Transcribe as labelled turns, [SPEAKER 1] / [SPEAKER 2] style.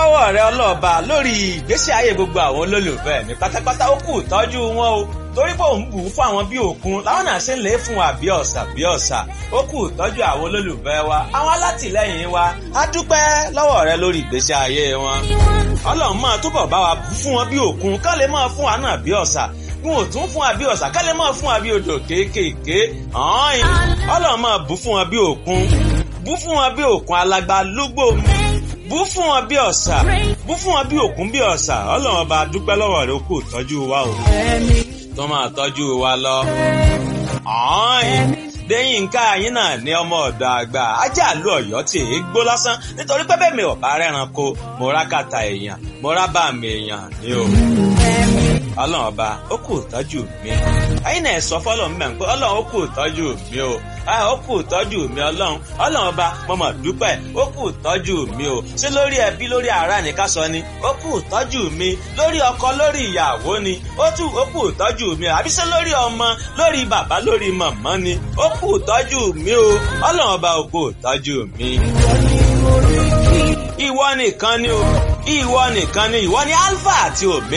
[SPEAKER 1] lọ́wọ́ rẹ ọlọ́ọ̀ba lórí ìgbésí ayé gbogbo àwọn olólùfẹ́ mi pátápátá ó kù tọ́jú wọn o torí pé òun bù ú fún àwọn bí òkun láwọn náà ṣe ń lè fún wa bí ọ̀sà bí ọ̀sà ó kù tọ́jú àwọn olólùfẹ́ wa àwọn alátìlẹ́yìn wa á dúpẹ́ lọ́wọ́ rẹ lórí ìgbésí ayé wọn ọlọ́run máa túbọ̀ bá wa fún wọn bí òkun ká lè máa fún wa náà bí ọ̀sà n ò tún fún wa bí ọ̀sà ká lè máa fún wa bí odò kéékèèké ọ̀hún ọlọ́run máa bù fún wọn bí òkun bù fún wọn bí òkun alágbá lúgbò bú fún wọn bí ọ̀sà bú fún wọn bí òkun bí ọ̀sà ọlọ́run ọba dúpẹ́ lọ́wọ́ rẹ ó kù tọ́jú wa o tó máa tọ́jú wa lọ. Déyìnká yín náà ní ọmọ ọ̀dọ̀ àgbà ajá àlú ọ̀yọ́ tí èé gbó lásán nítorí pé bẹ́ẹ̀ mi ò bá rẹ́ranko mo rá kàtà èèyàn mo rá bá mi èèyàn ní o. Ọlọ́run ọba ó kù tọ́jú mi. Ẹyin náà sọ fọ́lọ́run mẹ́rin pé Ọlọ́run ó kù tọ́jú mi o. Ó kù tọ́jú mi Ọlọ́run. Ọlọ́run ọba mo mọ̀ dúpẹ́ ó kù tọ́jú mi o. Ṣé lórí ẹbí lórí ará ni ká sọ ni? Ó kù tọ́jú mi. Lórí ọkọ lórí ìyàwó ni. Ó tù ó kù tọ́jú mi o. Àbí ṣé lórí ọmọ lórí bàbá lórí màmá ni? Ó kù tọ́jú mi o. Ọlọ́run ọba ó kù tọ́jú mi. Ìwọ nìkan ni o. Ìwọ nìkan ni ìwọ ni Alpha àti Omega.